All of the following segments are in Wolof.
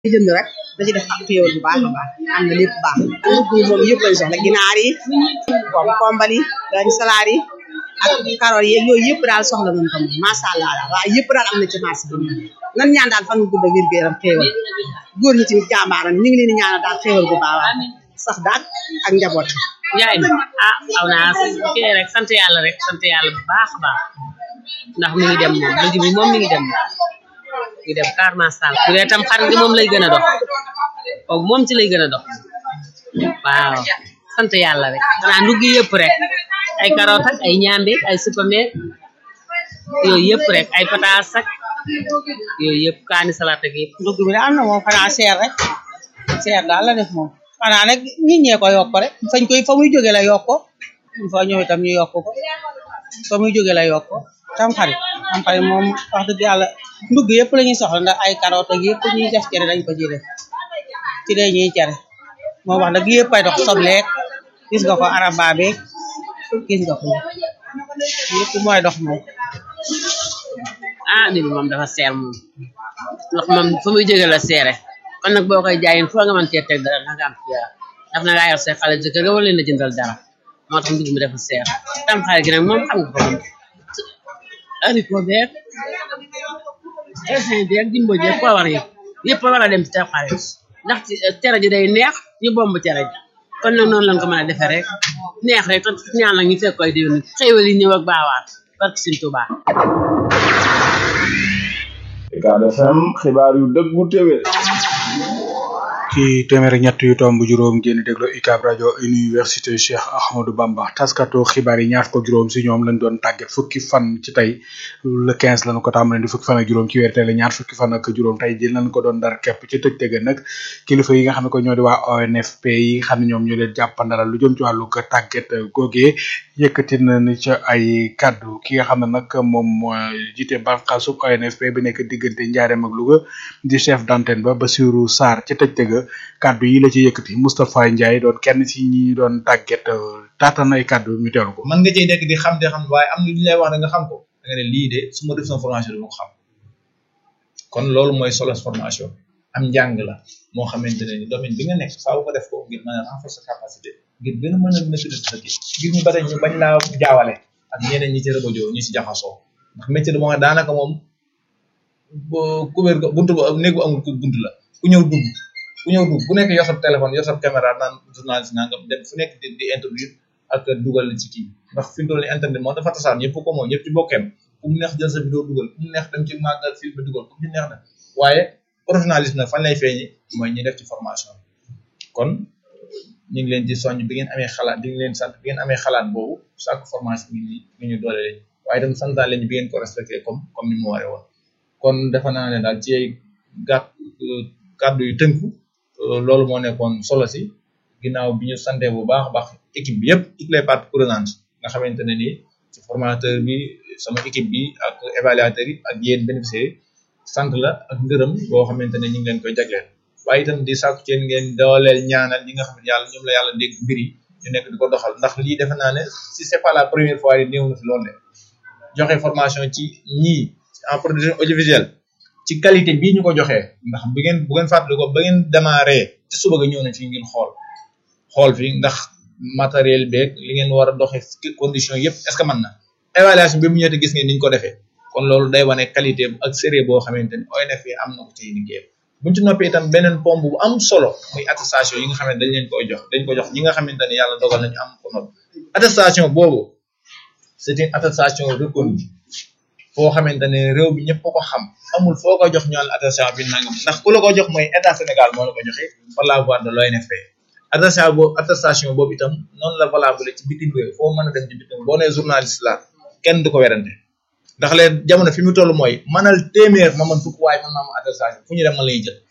jënd rek da ci def ak xéewal bu baax a baax am na lépp baax ndugg yi moom yëpp lañ soxla ginaar yi kom kombal yi dañ salaar yi ak karoot yi yooyu yëpp daal soxla nañ ko moom macha allah daal waaye yëpp daal am na ci marché bi moom nan ñaan daal fan gu gudd ak wér gu yaram xéewal góor ñi tamit jàmbaar ñu ngi leen di ñaanal daal xéewal bu baax waaw sax daal ak njaboot yaay na ah aw naa kii rek sant yàlla rek sant yàlla bu baax a baax ndax mi ngi dem moom léegi bi moom mi ngi dem mi ngi dem car macha allah bu dee tam xarit gi moom lay gën a dox kooku moom ci lay gën a dox waaw sant yàlla rek xanaa ndugg yëpp rek ay carotte ak ay ñaambi ay supame yooyu yëpp rek ay pataas ak yooyu yëpp kaani salade ak yëpp ndugg bi daal na moom xanaa seer rek seer daal la def moom xanaa nag nit ñee ko yokk rek fañ koy fa muy jóge la yokk ko fa ñëw itam ñu yokk ko fa muy jóge la yokk ko tam xarit tam xarit moom wax dëgg yàlla ndugg yëpp la ñuy soxla ndax ay carotte ak yëpp ñuy def cere dañ ko ciy def ci dee ñuy cere moom wax dëgg yëpp ay dox sobleek gis nga ko araba beeg gis nga ko yëpp mooy dox moom ah nit moom dafa seer moom ndax moom fa muy jóge la seere kon nag boo koy jaayin foo nga mën cee teg dara nga am ci daf na ngaa yor say xale jëkkër nga wala leen a jëndal dara moo tax ndugg mi dafa seer tam xale gi nag moom xam nga ko moom haricot beeg raisin beeg jimbo jeeg poowar yi yëpp war a dem ci tam xale ndax cere ji day neex ñu bomb cere ji kon nag noonu lañ ko mën a defee rek neex rek te ñaan la ñu fekk koy déwén xéewal yi ñëw ak baawaat barke Sëñ Tuubaa Ucab FM xibaar yu dëggu téwé ci téeméer ak ñett yu tomb juróom ngeen déglu UCAB rajo université Cheikh Ahmadou Bamba taskatu xibaar yi ñaar ko juróom si ñoom lañ doon tàggat fukki fan ci tey le 15 lañu ko tàmbalee di fukki fan ak juróom ci weer tey la ñaar fukki fan ak juróom tey jël nañ ko doon dar képp ci tëj tëgg nag kilifa yi nga xam ne ko ñoo di waa ONFP yi nga xam ne ñoom ñoo leen jàppandalal lu jëm ci wàllu ko tàggat googee yëkkati nañ ca ay kaddu ki nga xam ne nag moom moo jiite bànqaasu ONFP bi nekk diggante Njaareem ak Louga di chef d'antenne ba Bassirou Sarr ci tëj tëgg kaddu yi la ci yëkkati Moustapha Ndiaye doon kenn ci ñi doon tàgget taatan ay kaddu ñu teewlu ko. mën nga cey nekk di xam te xam waaye am na lu ñu lay wax da nga xam ko da nga ne lii de su ma def sama formation dama ko xam kon loolu mooy solo formation am njàng la moo xamante ne ni domaine bi nga nekk faaw ko def ko ngir mën a renforcer capacité ngir gën a mën a maîtriser sa kii ngir ñu bari ñu bañ laa jaawale ak ñeneen ñi ci rëbëjoo ñi ci jaxasoo ndax métier moo daanaka moom couvert buntu ba néegu amul buntu la ku ñëw dugg ku ñëw dugg ku nekk yor sa téléphone yor sa caméra naan journaliste nangam dem fu nekk di di interview ak dugal ci kii ndax fi mu toll nii internet moom dafa tasaan ñëpp ko moom ñëpp ci bokkeem ku mu neex jël sa vidéo dugal ku mu neex dem ci màggal film bi dugal ku mu neex na waaye professionnalisme nag fan lay feeñi mooy ñi def ci formation kon ñu ngi leen di soññ bi ngeen amee xalaat di ngeen sant bi ngeen amee xalaat boobu chaque formation bi ñu ñu ñu doole leen waaye itam santaan leen bi ngeen ko respecté comme comme ni mu waree woon kon defe naa ne daal ci ay gàtt kàddu yu tënku loolu moo nekkoon solo si ginnaaw bi ñu sante bu baax a baax équipe bi yëpp toutes les parties prenantes nga xamante ne nii ci formateur bi sama équipe bi ak évaluateur yi ak yéen bénéficiaires sant la ak ngërëm boo xamante ne ñu ngi leen koy jagleel waaye itam di sàkku ci ngeen dooleel ñaanal ñi nga xam ne yàlla ñoom la yàlla dégg mbir yi ñu nekk di ko doxal ndax lii defe naa ne si c'est pas la première fois yi néew na fi loolu de joxe formation ci ñii en production audiovisuelle ci qualité bii ñu ko joxee ndax bu ngeen bu ngeen fàttali ko ba ngeen démarré ci suba ga ñëw na fi ngeen xool xool fi ndax matériel beeg li ngeen war a doxee condition yëpp est ce que mën na évaluation bi mu ñëwee gis ngeen ni ñu ko defee kon loolu day wane qualité ak sérieux boo xamante ni ONF am na ko ci liggéeyam buñ ci noppee itam beneen pompe bu am solo muy attestation yi nga xam ne dañ leen koy jox dañ ko jox ñi nga xamante ne yàlla dogal nañu am ko noonu attestation boobu c'est une attestation reconnue foo xamante ne réew bi ñëpp ko xam amul foo ko jox ñoon attestation bi nangam ndax ku la ko jox mooy état Sénégal moo la ko joxe par la voie de l'ONFP attestation boobu attestation boobu itam noonu la valable ci bitim réew foo mën a dem ci bitim boo nee journaliste la kenn du ko werante ndax leen jamono fi mu toll mooy manal téeméer ma man fukk waaye man ma am attestation fu ñu dem man lay jël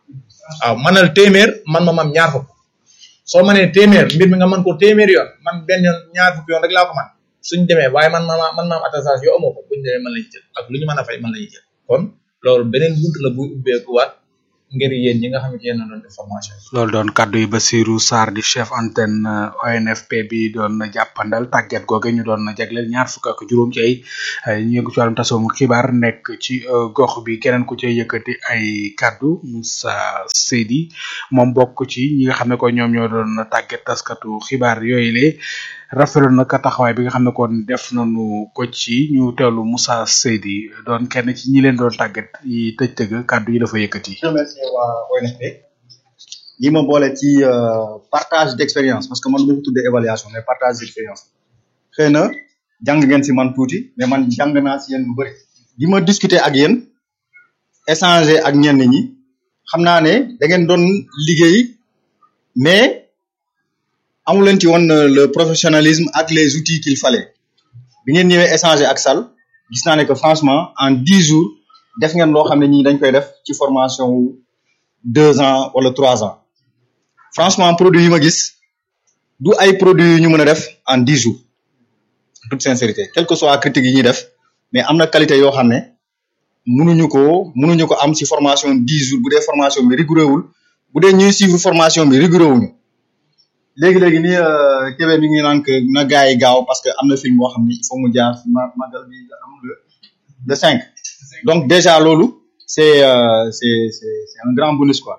waaw manal téeméer man ma mam ñaar fukk soo mënee téeméer mbir mi nga mën ko téeméer yoon man benn yoon ñaar fukk yoon rek laa ko man suñ demee waaye man ma man ma am attestation yoo amoo ko buñu demee man lay jël ak lu ñu mën a fay man lay jël kon loolu beneen bunt la bu ubbeeku waat ngir yéen ñi nga xam ne yéen a doon def formation yi. loolu doon kaddu yi Basirou Sarr di chef antenne euh, ONFP bi doon jàppandal tàgget googe ñu doon jagleel ñaar fukk ak juróom ci ay ay ñu yëngu ci wàllum tasawum xibaar nekk ci euh, gox bi keneen ku cay yëkkati ay kaddu Moussa Seydi moom bokk ci ñi nga xam ne ko ñoom ñoo doon tàgget taskatu xibaar yooyu le rafetlu na ka taxawaay bi nga xam ne kon def nañu ko ci ñu teewlu Moussa Seydi doon kenn ci ñi leen doon tàgget yi tëj tëgg kaddu yi dafa yëkkati. remercier waa ONFP ñi ma boole ci euh, partage d'expérience parce que man bu ko tuddee évaluation mais partage d'expérience xëy na jàng ngeen si man tuuti mais man jàng naa si yéen lu bëri bi ma discuter ak yéen échanger ak ñenn ñi xam naa ne da ngeen doon liggéey mais amu leen ci woon euh, le professionnalisme ak les outils qu'il fallait bi ngeen ñëwee échanger ak Sall gis naa ne que franchement en dix jours def ngeen loo xam ne ñii dañ koy def ci formation wu deux ans wala trois ans franchement produit yi ma gis du ay produits yu ñu mën a def en dix jours en toute sincérité quelle que soit critique yi ñuy def mais am na qualité yoo xam ne mënuñu ko mënuñu ko am ci formation dix jours bu dee formation bi rigoureux wul bu dee ñuy suivre formation bi rigoureux wuñu léegi léegi nii Kébé mi ngi naan que na gars yi gaaw parce que am na film boo xam ne il faut mu jaar ci ma magal bi nga am le le cinq donc déjà loolu c'est euh, c'est c'est c'est un grand bonus quoi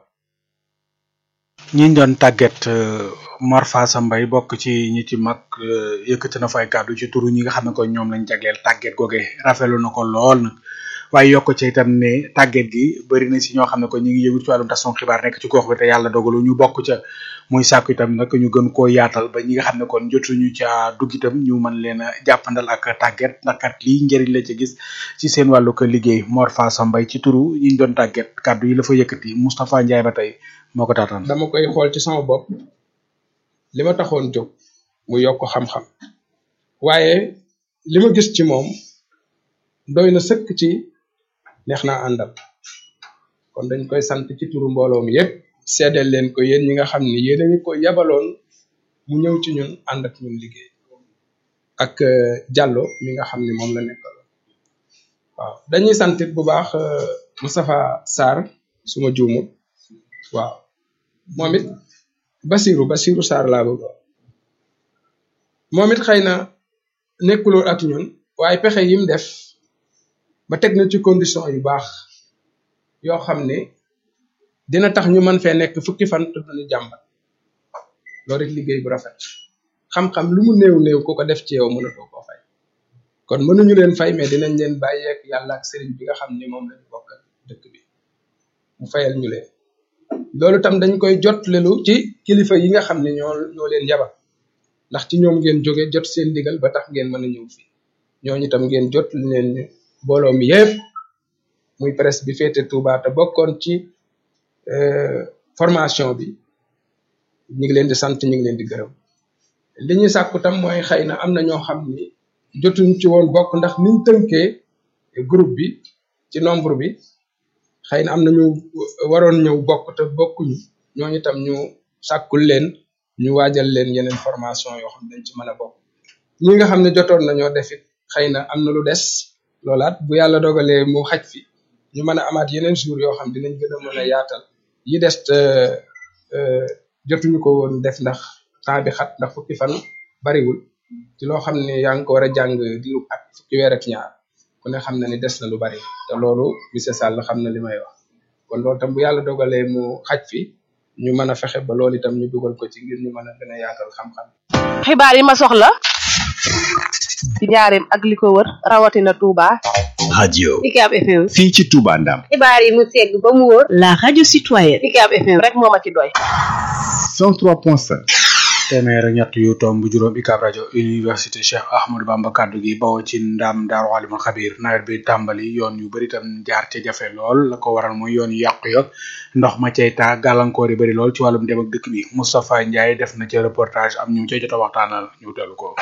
ñi ñu doon tàgget euh, Mor Fassa Mbaye bokk ci ñi ci mag euh, yëkkati na fay kàddu ci turu ñi nga xam ne ko ñoom lañ jagleel tàgget googe rafetlu na ko lool nag waaye yokk ci itam ne tàgget gi bëri na si ñoo xam ne ko ñu ngi yëngu ci wàllum tasum xibaar nekk ci gox bi te yàlla dogalu ñu bokk ca muy sàkku itam nag ñu gën koo yaatal ba ñi nga xam ne kon jotuñu ca dugg itam ñu mën leen a jàppandal ak tàgget ndax kat lii njëriñ la ci gis ci seen wàllu ko liggéey Mor Fassa Mbaye ci turu ñi ñu doon tàgget kàddu yi la fa yëkkati Moustapha Ndiaye ba tey moo ko taataan. dama koy xool ci sama bopp li ma taxoon jóg mu yokk xam-xam waaye li ma gis ci moom doy na sëkk ci neex naa àndal kon dañ koy sant ci turu mbooloo mi yépp seedeel leen ko yéen ñi nga xam ni yéen a ñu ko yabaloon mu ñëw ci ñun ànd ak ñun liggéey ak euh, Diallo mi nga xam ni moom la nekkal waaw dañuy santit bu baax euh, Moustapha Sarr suma juumul waaw moom it Basiru Basiru Sarr laa bëgg moom it xëy na nekkuloon ak ñun waaye pexe yim def ba teg na ci condition yu baax yoo xam ne dina tax ñu mën fee nekk fukki fan te duñu jàmbat loolu it liggéey bu rafet xam-xam lu mu néew néew ku ko def ci yow mënatoo koo fay kon mënuñu leen fay mais dinañ leen bàyyeek yàlla ak sëriñ bi nga xam ne moom lañu bokk dëkk bi mu fayal ñu leen loolu tam dañ koy jot lelu ci kilifa yi nga xam ne ñoo ñoo leen yabal ndax ci ñoom ngeen jóge jot seen digal ba tax ngeen mën a ñëw fii ñooñu tam ngeen jot leen ñu mbooloo mi yépp muy presse bi féete Touba te bokkoon ci formation bi ñu ngi leen di sant ñu ngi leen di gërëm li ñuy sàkku tam mooy xëy na am na ñoo xam ni jotuñ ci woon bokk ndax niñ tënkee groupe bi ci nombre bi xëy na am na ñu waroon ñëw bokk te bokkuñu ñooñu tam ñu sàkkul leen ñu waajal leen yeneen formation yoo xam ne dañ ci mën a bokk ñi nga xam ne jotoon nañoo def it xëy na am na lu des loolaat bu yàlla dogalee mu xaj fi ñu mën a amaat yeneen jour yoo xam dinañ gën a mën a yaatal yi des te jotuñu ko woon def ndax temps bi xat ndax fukki fan bariwul ci loo xam ne yaa ngi ko war a jàng diiru at fukki weer ak ñaar ku ne xam na ni des na lu bari te loolu monsieur Sall xam na li may wax kon loolu tam bu yàlla dogalee mu xaj fi ñu mën a fexe ba loolu itam ñu dugal ko ci ngir ñu mën a gën a yaatal xam-xam. xibaar yi ma soxla ci njaareem ak li ko wër rawatina Touba. radio Ucab FM. fii ci Touba Ndam xibaar yi mu segg ba mu wóor. La radio citoyenne. Ucab FM rek moo ma ci doy. 103.5 téeméer ak ñett yu tomb juróom UCAB rajo université Cheikh Ahmadou Bamba kaddu gi bawoo ci ndam daaru alimul xabir nawet bi tàmbali yoon yu bëri tam jaar ca jafe lool la ko waral mooy yoon yu yàqu ya ndox ma cay taa gàllankoor yi bëri lool ci wàllum dem ak dëkk bi Moustapha Ndiaye def na ca reportage am ñu ca jot a waxtaanal ñu teelu ko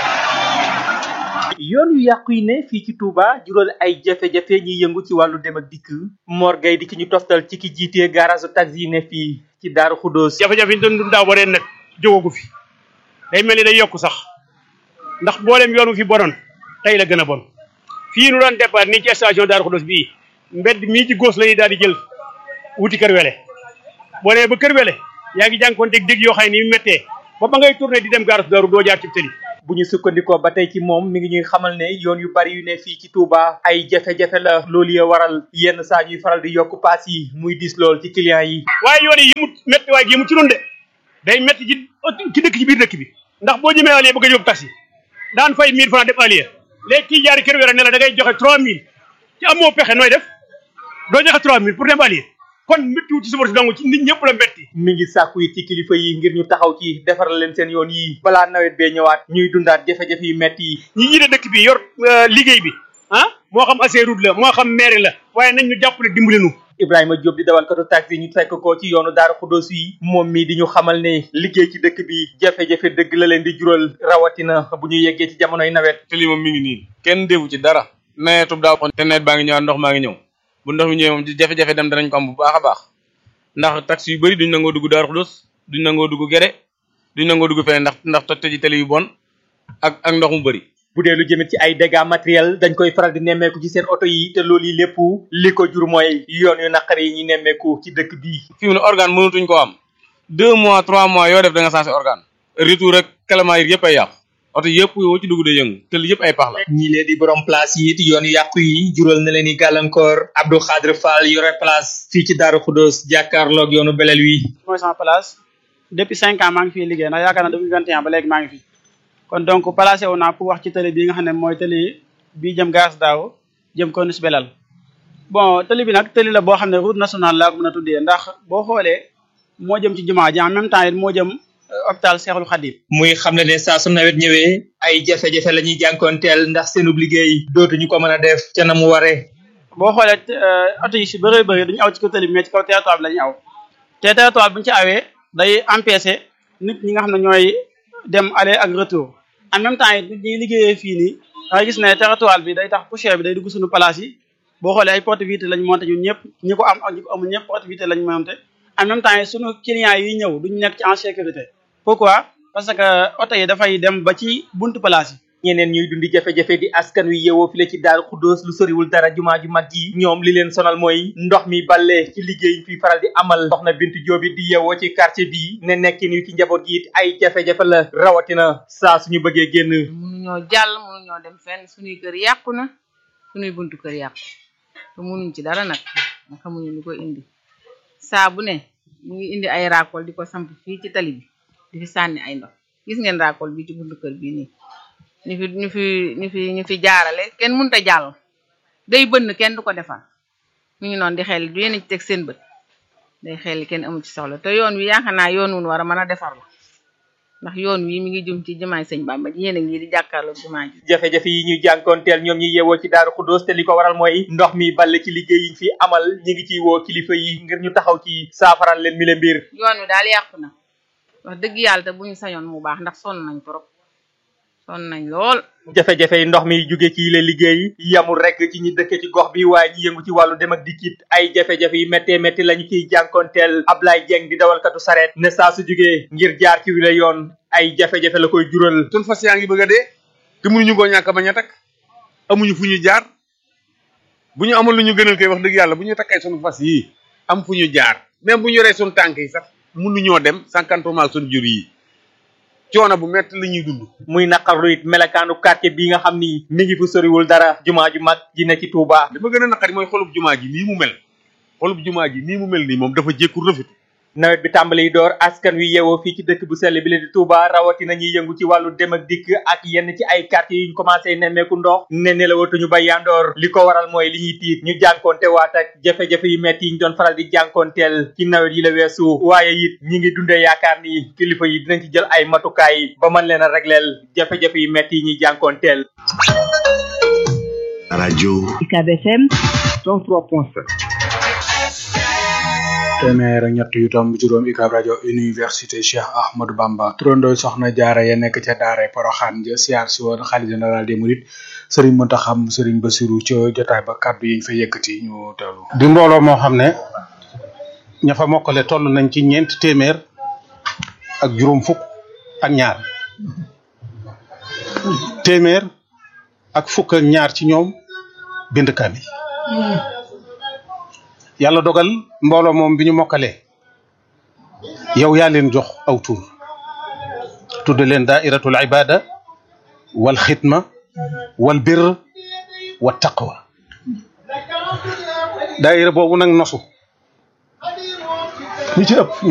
yoon yu yàqu yi ne fii ci Touba jural ay jafe-jafe ñi yëngu ci wàllu dem ak dikk Mor Gueye di ki ñu toftal ci ki jiitee garage taxi yi ne fii ci Daaru Xuddoos jafe-jafe yi ñu doon dund daaw ba ren nag jógagu fi day mel ni day yokk sax ndax mboolem yoonu fi bonoon tey la gën a bon fii nu doon départ nii ci station Daaru Xuddoos bii mbedd mii ci góos la ñuy daal di jël wuti kër wele boo nee ba kër wele yaa ngi jànkuwanteeg dégg yoo xam ne ni mu méttee ba ba ngay tourné di dem gaaras daaru doo jaar ci tëli bu ñu sukkandikoo ba tey ci moom mi ngi ñuy xamal ne yoon yu bari yu ne fii ci Touba ay jafe-jafe la loolu ya waral yenn saa ñuy faral di yokk paas yi muy dis lool ci client yi waaye yoon yi yëmut métti waaye yëmut ci noonu de day métti ci ci dëkk ci biir dëkk bi ndax boo jëmee allié bëgg a yóbbu taxi daan fay 1000 francs def allié léegi kii jaari kër wéra ne la da ngay joxe 3000 ci amoo pexe nooy def doo joxe 3000 pour dem allié kon méttiwu ci suba si dong ci nit ñëpp la métti mi ngi sàkku yi ci kilifa yi ngir ñu taxaw ci defaral leen seen yoon yi balaa nawet bee ñëwaat ñuy dundaat jafe-jafe yu metti yi ñi jiite dëkk bi yor liggéey bi ah moo xam Ageroute la moo xam maire la waaye nañ ñu jàppale dimbali nu Ibrahima Diop di dawalkatu taxi ñu fekk ko ci yoonu Daaru Xuddoos yi moom mi di ñu xamal ne liggéey ci dëkk bi jafe-jafe dëgg la leen di jural rawatina bu ñu yeggee ci jamonoy nawet te lii moom mi ngi nii kenn defu ci dara nawetub daaw te nawet baa ngi ñëwaat ndox maa ngi ñëw bu ndox mi ñëwee moom jafe-jafe dem danañ ko am bu baax a baax ndax taxi yu bëri duñ nangoo dugg Daaru Xuddoos duñ nangoo dugg Gere duñ nangoo dugg feneen ndax ndax toj ji tali yu bon ak ak ndox mu bëri bu dee lu jëmit ci ay dégâts matériels dañ koy faral di nemmeeku ci seen oto yi te loolu yi lépp li ko jur mooy yoon yu naqari yi ñu nemmeeku ci dëkk bii fi mu ne organe mënatuñ ko am deux mois trois mois yoo def da nga changé organe retour ak kalamaa yi yëpp ay yàqu oto yëpp yoo ci dugg day yëngu te li yëpp ay pax la ñi leen di borom place yi it yoon yu yàqu yi jural na leen i gàllankoor Abdou Khadre Fall yore place fii ci Daaru Xuddoos jàkkaarloog yoonu belel wi mooy sama place depuis cinq ans maa ngi fiy liggéey ndax yaakaar na depuis vingt et un ba léegi maa ngi fi kon donc placé wu naa pour wax ci télé bii nga xam ne mooy télé bii jëm gaas daaw jëm Corniche Belal bon télé bi nag télé la boo xam ne route nationale laa ko mën a tuddee ndax boo xoolee moo jëm ci jumaa ji en même temps it moo jëm hôpital Cheikhoul Khadim muy xam ne ne saa su nawet ñëwee ay jafe-jafe la ñuy jànkoonteel ndax seenub liggéey dootuñu ko mën a def ca na mu waree boo xoolee oto yi si bëree bëri duñu aw ci kaw télé bi mais ci kaw territoire bi la ñu aw te territoire bi bu ñu ci awee day empêcher nit ñi nga xam ne ñooy dem aller ak retour en même temps it ñuy liggéeyee fii nii da ngay gis ne territoire bi day tax poussière bi day dugg suñu place yi boo xoolee ay porte vitre lañ monté ñun ñëpp ñi ko am ak ñi ko amul ñëpp porte vitre lañ monté en même temps suñu clients yi ñëw duñu nekk ci en sécurité pourquoi parce que oto yi dafay dem ba ci buntu place yi ñeneen ñuy dundi jafe-jafe di askan wi yeewoo file ci Daaru Xuddoos lu soriwul dara jumaa ju mag ji ñoom li leen sonal mooy ndox mi balle ci liggéey fi faral di amal soxna Bintu Joobi di yeewoo ci quartier bi ne nekkin wi ci njaboot gi it ay jafe-jafe la rawatina saa suñu bëggee génn mënuñoo jàll mënuñoo dem fenn suñuy kër yàqu na suñuy buntu kër yàqu te mënuñ ci dara nag nga xamuñu lu ko indi saa bu ne ñu ngi indi ay raakool di ko samp fii ci tali bi di fi sànni ay ndox gis ngeen raakool bi ci buntu kër bii nii ñu fi ñu fi ñu fi ñu fi jaarale kenn mënut a jàll day bënn kenn du ko defal mu ngi noonu di xel du yéen ci teg seen bët day xel kenn amu ci soxla te yoon wi yaakaar naa yoon wun war a mën a defar la ndax yoon wi mi ngi jëm ci jumaay sëñ Bamba ji yéen a ngi di jàkkaarloo jumaa ji jafe-jafe yi ñuy jànkoonteel ñoom ñi yeewoo ci Daaru Xuddoos te li ko waral mooy ndox mi balle ci liggéey yi fi amal ñi ngi ciy woo kilifa yi ngir ñu taxaw ci saafaral leen mi le mbir yoon wi daal yàqu na wax dëgg yàlla te bu ñu sañoon mu baax ndax sonn nañ trop sonn nañ lool jafe-jafe yi ndox mi jóge ci yile liggéey yamul rek ci ñi dëkke ci gox bi waaye ñi yëngu ci wàllu dem ak dikkit ay jafe-jafe yi méttee métti lañu ciy jànkonteel Ablaye Dieng di dawalkatu sareet ne saa su jógee ngir jaar ci wile yoon ay jafe-jafe la koy jural sun fas yaa ngi bëgg a dee te mënuñu koo ñàkk bañ a takk amuñu fu ñu jaar bu ñu amoon lu ñu gënal koy wax dëgg yàlla bu ñu takkay sunu fas yii am fu ñu jaar même bu ñu yoree sunu tànk yi sax mënuñoo dem sànkantumaak sunu jur yi coono bu métti la ñuy dund muy naqarlu it melakaanu quartier bii nga xam ni mi ngi fu soriwul dara jumaa ju mag ji ne ci Touba. li ma gën a naqari mooy xolub jumaa ji nii mu mel xolub jumaa ji nii mu mel nii moom dafa jékku rafetu nawet bi tàmbali door askan wi yeewoo fii ci dëkk bu sell bi la di Touba rawatina ñuy yëngu ci wàllu dem ak dikk ak yenn ci ay quartier yu ñu commencé nemmeeku ndox ne ne la watuñu ba yandoor li ko waral mooy li ñuy tiit ñu jànkonte waat ak jafe-jafe yu metti yi ñu doon faral di jànkonteel ci nawet yi la weesu waaye it ñi ngi dundee yaakaar ni kilifa yi dinañ ci jël ay matukaay ba mën leen a regleel jafe-jafe yu metti yi ñuy jànkonteel rajo UCAB FM 103.7 téeméer ak ñett yu tomb juróom UCAB rajo université Cheikh Ahmadou Bamba turandooy soxna jaara ya nekk ca daare Poroxaan ja siyaar si woon xalifa général des mourides Serigne Mountakha Serigne Bassirou ca jotaay ba kàddu yi ñu fa yëkkati ñu teewlu di mbooloo moo xam ne ña fa mokkale toll nañ ci ñeenti téeméer ak juróom fukk ak ñaar téeméer ak fukk ak ñaar ci ñoom bind kaamil yàlla dogal mbooloo moom bi ñu mokkalee yow yaa leen jox aw tur tudde leen daairatul ibada wal xidma wal bir wa taqwa daaira boobu nag nosu ñu ci ëpp